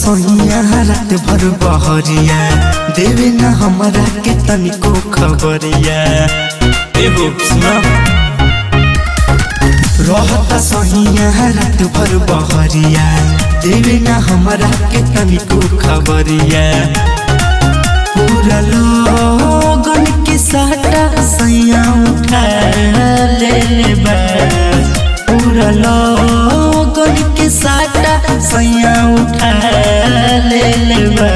सोनिया रात भर बहरिया देवे न हमरा के तनिको खबरिया एगो सुना रहता सोनिया रात भर बहरिया देवे न हमरा के तनिको खबरिया पूरा लोगन के साटा सैया उठा ले ले बा पूरा लोगन के साटा सैया उठा ले ले बा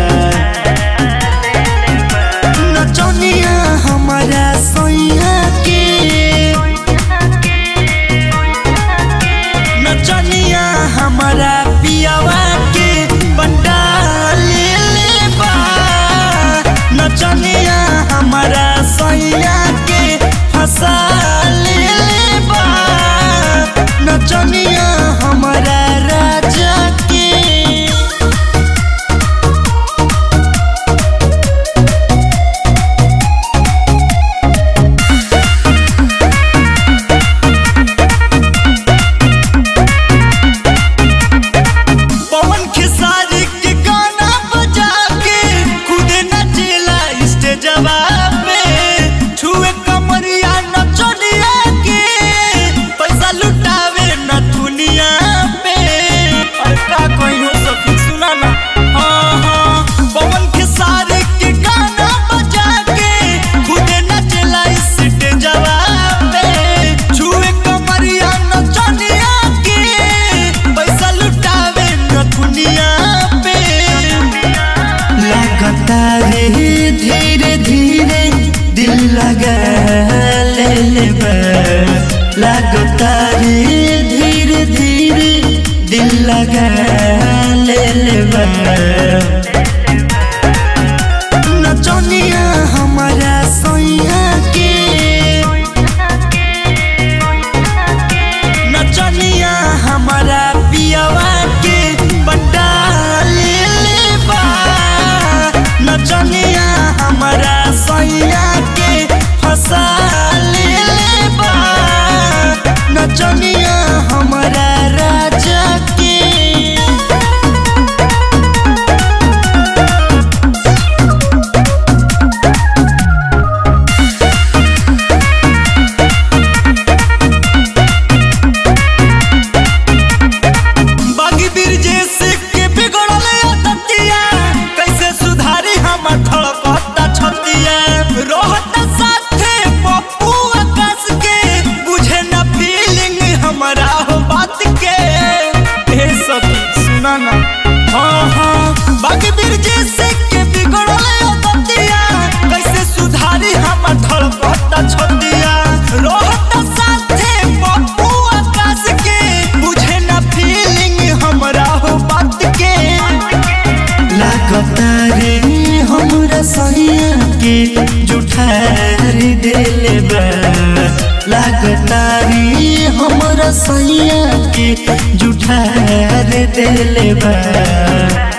नचनिया हमारा सैया के नचनिया हमारा पियावा के बंडा ले ले बा नचनिया हमारा सैया के फंसा ले ले बा नचनिया हमारा राजा के पवन खेसारी के गाना बजा के खुद नचेला स्टेजवा पे छुए कमरिया नचनिया के पैसा लुटावे न दुनिया पे अरे का कोई हो सकी सुना ना हाँ हाँ पवन खेसारी के गाना बजा के खुद नचेला स्टेजवा पे छुए कमरिया नचनिया के पैसा लुटावे न दुनिया पे लगता रे धीरे धीरे दिल लगा ले ले बा। लगता रे धीरे धीरे दिल लगा ले ले बा। नचनिया हमारा सैया के नचनिया हमारा पियावा के बंडा ले ले बा नचनिया हमारा सैया के फंसा ले ले बा नचनिया हमारा राजा के बागी बिरजेश के बिगड़ल अदतिया कैसे सुधारी हमर धड़कता छतिया रहता साथे पप्पू आकाश के बुझे न फीलिंग हमरा हो बात के हे सखी सुना ना हाँ हाँ बागी बिरजेश के बिगड़ल अदतिया कैसे सुधारी हमर धड़कता छतिया रहता साथे पप्पू आकाश के बुझे न फीलिंग हमरा हो बात के लागता रे हमरा सैया के जुठार देले बा लागता रे हमरा सैया के जुठार देले बा